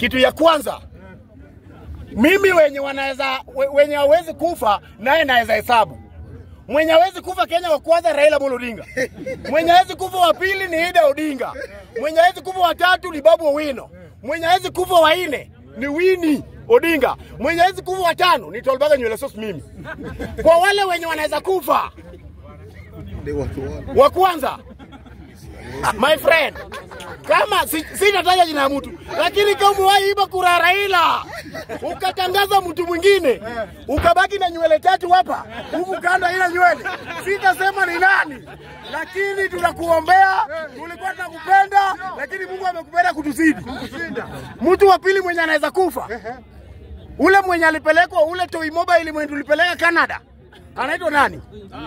Kitu ya kwanza mimi wenye wanaweza we- wenye hawezi kufa naye naweza hesabu. Mwenye hawezi kufa Kenya wa kwanza Raila Amolo Odinga. Mwenye hawezi kufa wa pili ni Ida Odinga. Mwenye hawezi kufa wa tatu ni Babu Owino. Mwenye hawezi kufa wa nne ni Winnie Odinga. Mwenye hawezi kufa wa tano ni Tolbaga nywele sauce mimi. Kwa wale wenye wanaweza kufa wa kwanza my friend, kama si- sitataja jina ya mtu, lakini kama umewahi iba kura ya Raila ukatangaza mtu mwingine ukabaki na nywele tatu hapa huku kando ila nywele, sitasema ni nani, lakini tunakuombea. Tulikuwa tunakupenda, lakini Mungu amekupenda kutuzidi. Mtu wa pili mwenye anaweza kufa ule mwenye alipelekwa ule Toy Mobile mwenye tulipeleka Canada anaitwa nani?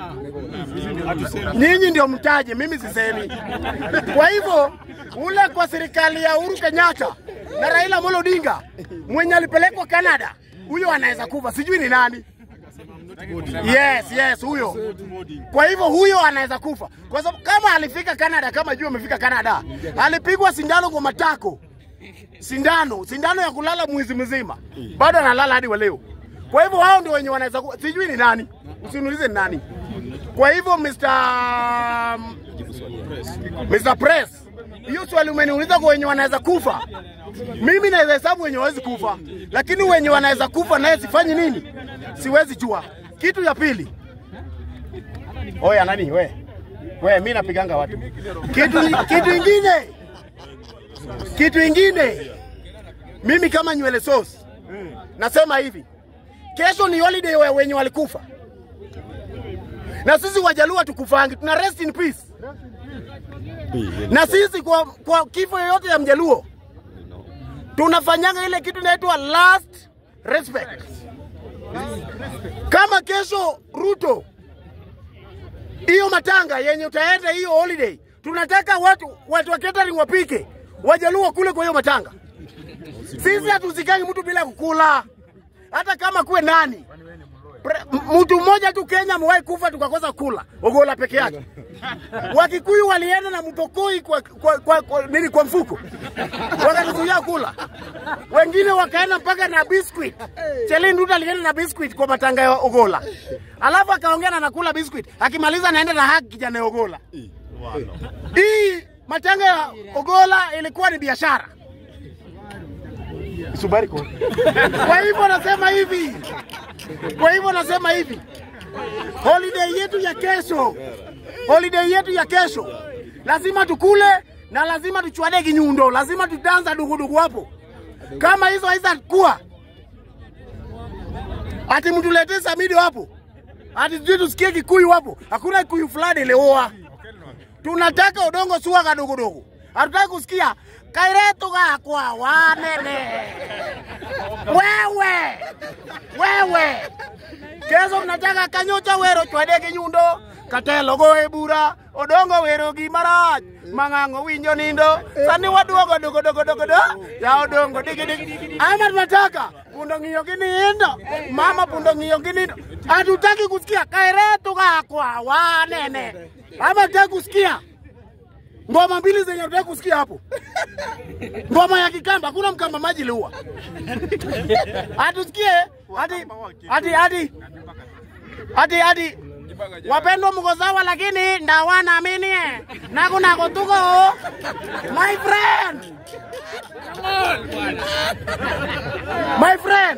Nyinyi ndio mtaje, mimi sisemi. Kwa hivyo ule kwa serikali ya Uhuru Kenyatta na Raila Amolo Odinga mwenye alipelekwa Canada, huyo anaweza kufa, sijui ni nani. Yes, yes, huyo. Kwa hivyo huyo anaweza kufa, kwa sababu kama alifika Canada, kama juu amefika Canada, alipigwa sindano kwa matako, sindano sindano ya kulala mwezi mzima, bado analala hadi wa leo. Kwa hivyo hao ndio wenye wanaweza kufa, sijui ni nani, usiniulize ni nani. Kwa hivyo Mr. Mr. Press, hiyo swali umeniuliza kwa wenye wanaweza kufa. Mimi naweza hesabu wenye hawezi kufa, lakini wenye wanaweza kufa naye sifanyi nini? Siwezi jua. Kitu ya pili, oya nani we we, mi napiganga watu. Kitu kitu ingine, kitu ingine, mimi kama nywele sauce nasema hivi, kesho ni holiday wa wenye walikufa na sisi Wajaluo tukufangi, tuna rest in peace. Na sisi kwa, kwa kifo yoyote ya Mjaluo tunafanyanga ile kitu inaitwa last respect. Kama kesho Ruto, hiyo matanga yenye utaenda hiyo holiday, tunataka watu watu wa catering wapike, Wajaluo kule kwa hiyo matanga. Sisi hatuzikangi mtu bila kukula, hata kama kuwe nani Pre- m- mtu mmoja tu Kenya amewahi kufa tukakosa kula Ogola peke yake. Wakikuyu walienda na mtokoi kwa, kwa, kwa, kwa, nini kwa mfuko wakatuzuia kula, wengine wakaenda mpaka na biscuit. Chelin Nduta alienda na biscuit kwa matanga ya Ogola, alafu akaongea na nakula biscuit, akimaliza anaenda na haki kijana ya Ogola. Hii matanga ya Ogola ilikuwa ni biashara. Subari kwa. Kwa hivyo nasema hivi, kwa hivyo nasema hivi, holiday yetu ya kesho, holiday yetu ya kesho lazima tukule na lazima tuchwane kinyundo, lazima tutanza dugudugu hapo. Kama hizo haitakuwa ati mtuletee Samido hapo, ati sijui tusikie Kikuyu hapo, hakuna Kikuyu fulani ilioa. Tunataka udongo sua kadogodogo, hatutaki kusikia kairetu gakwa wanene wewe wewe keso mnataka kanyocha wero chwade kinyundo katelo goe bura odongo wero gi marach mang'ang'o winjo nindo sani waduogo dogo dogo dogo do ya odongo digi digi ama tunataka pundo ng'iyo gi nindo mama pundo ng'iyo gi nindo hatutaki kusikia kairetu gakwa wanene ama tutaki kusikia ngoma mbili zenye tutaki kusikia hapo ngoma ya Kikamba, hakuna Mkamba maji liua. Atusikie hadi hadi hadi hadi hadi wapendwa mko sawa, lakini ndawana amini nako nako tuko my friend my friend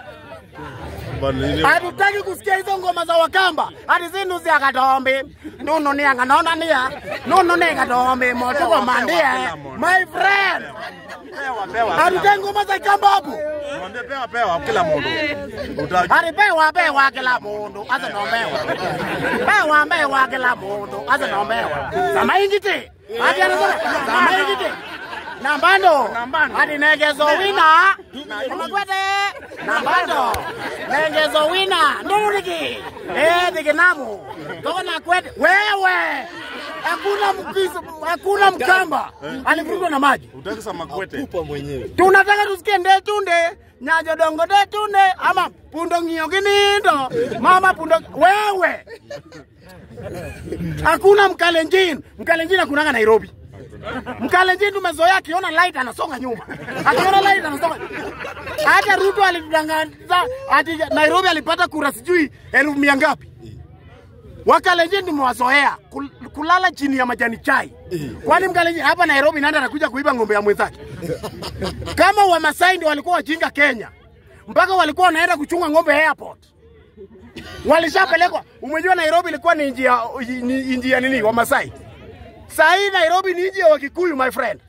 hatutaki kusikia hizo ngoma za Wakamba hadi zindu cia katombe nunu ni anganaona nia nunu ni katombe motuko mandie my friend hatutaki ngoma za Kamba hapo Mwambie pewa pewa kila mtu. Uta- hadi pewa pewa kila mundu asa nombewa pewa pewa kila mundu asa nombewa samaingite hadi anasema samaingite nambando hadi negezo wina amakwete nambando negezo wina nduriki eh diginamu toko na kwete wewe hakuna mkizo hakuna mkamba alivurugwa na maji Utaki sama kwete. tunataka tusikie ndetunde nyajo dongo ndetunde ama pundo ng'iyo ginindo mama pundo wewe hakuna mkalenjin mkalenjin hakunanga nairobi Mkalenjin tumezoea akiona light anasonga nyuma, akiona light anasonga. Hata Ruto alitudanganya ati Nairobi alipata kura sijui elfu mia ngapi. Wakalenjin tumewazoea kul- kulala chini ya majani chai. Kwani Mkalenjin hapa Nairobi nani anakuja kuiba ng'ombe ya mwenzake? Kama Wamasai ndio walikuwa wajinga Kenya, mpaka walikuwa wanaenda kuchunga ng'ombe airport walishapelekwa. Umejua Nairobi ilikuwa ni inji ya ni inji ya nini Wamasai. Saa hii Nairobi ni inji ya Wakikuyu my friend.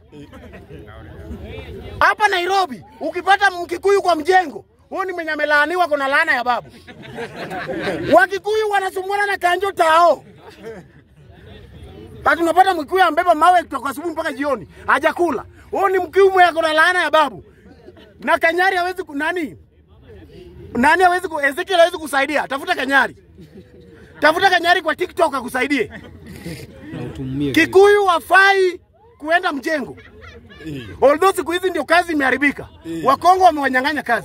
Hapa Nairobi ukipata Mkikuyu kwa mjengo, huyo ni mwenye amelaaniwa, kuna laana ya babu. Wakikuyu wanasumbuana na kanjo tao. Hata unapata Mkikuyu ambeba mawe kutoka asubuhi mpaka jioni, hajakula. Huyo ni Mkikuyu mwenye kuna laana ya babu. Na Kanyari hawezi ku- nani? Nani hawezi ku Ezekiel hawezi kusaidia? Tafuta Kanyari. Tafuta Kanyari kwa TikTok akusaidie. Kikuyu wafai kuenda mjengo. Although siku hizi ndio kazi imeharibika. Wakongo wamewanyang'anya kazi.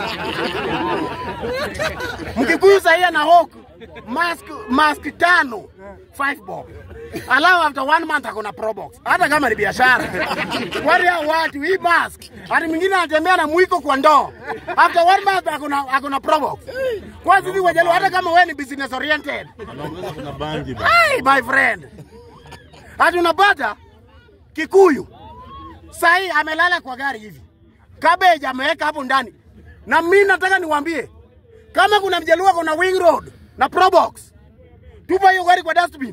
Mkikuyu sahii ana hawk mask, mask tano five bob. Alafu after one month akona pro box. Hata kama ni biashara. Wale hao watu hii mask. Hadi mwingine anatembea na mwiko kwa ndoo. After one month akona akona pro box. Kwa sisi wajalo hata kama wewe ni business oriented. Anaongeza kuna bangi ba. Hey, my friend. Hadi unapata Kikuyu sahi amelala kwa gari hivi, cabbage ameweka hapo ndani, na mimi nataka niwaambie kama kuna mjaluo kuna wing road na probox, tupa hiyo gari kwa dustbin.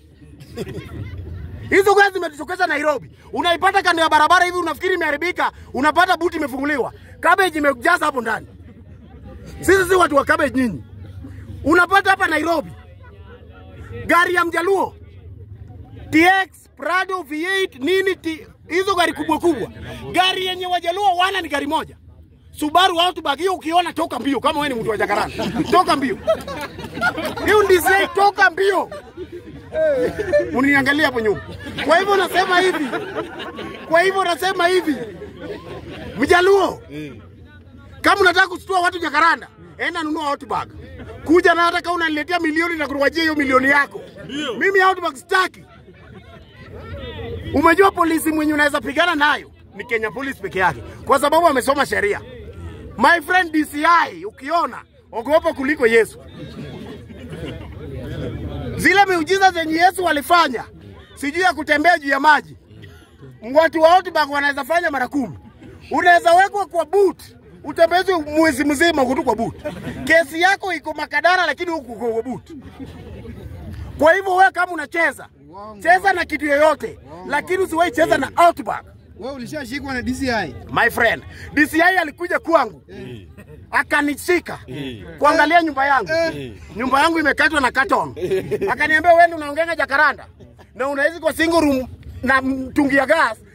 Hizo gari zimetutokeza Nairobi, unaipata kando ya barabara hivi, unafikiri imeharibika, unapata buti imefunguliwa, cabbage imejaza hapo ndani. Sisi si watu wa cabbage nyinyi. Unapata hapa Nairobi gari ya mjaluo TX, Prado, V8 nini ti, hizo gari kubwa kubwa. Gari yenye wajaluo wana ni gari moja. Subaru Outback hiyo ukiona toka mbio kama wewe ni mtu wa Jakaranda. Toka mbio. Hiyo ndizi toka mbio. Uniangalia hapo nyuma. Kwa hivyo nasema hivi. Kwa hivyo nasema hivi. Mjaluo. Kama unataka kusitua watu Jakaranda, enda nunua Outback. Kuja na hata kama unaniletea milioni na kuruwajia hiyo milioni yako. Mimi Outback sitaki. Umejua polisi mwenye unaweza pigana nayo ni Kenya Police peke yake, kwa sababu amesoma sheria. My friend DCI, ukiona ogopa kuliko Yesu. Zile miujiza zenye Yesu walifanya, sijui ya kutembea juu ya maji, watu wa Outback wanaweza fanya mara kumi. Unaweza wekwa kwa boot utembezwe mwezi mzima uko tu kwa boot. Kesi yako iko Makadara, lakini huku kwa boot. Kwa hivyo wewe kama unacheza cheza na kitu yoyote, lakini usiwahi cheza na Outback. Wewe ulishashikwa na DCI. My friend, DCI alikuja kwangu akanishika kuangalia nyumba yangu. Nyumba yangu imekatwa na carton. Akaniambia wewe ndio unaongenga Jakaranda na unaishi kwa single room na mtungi ya gas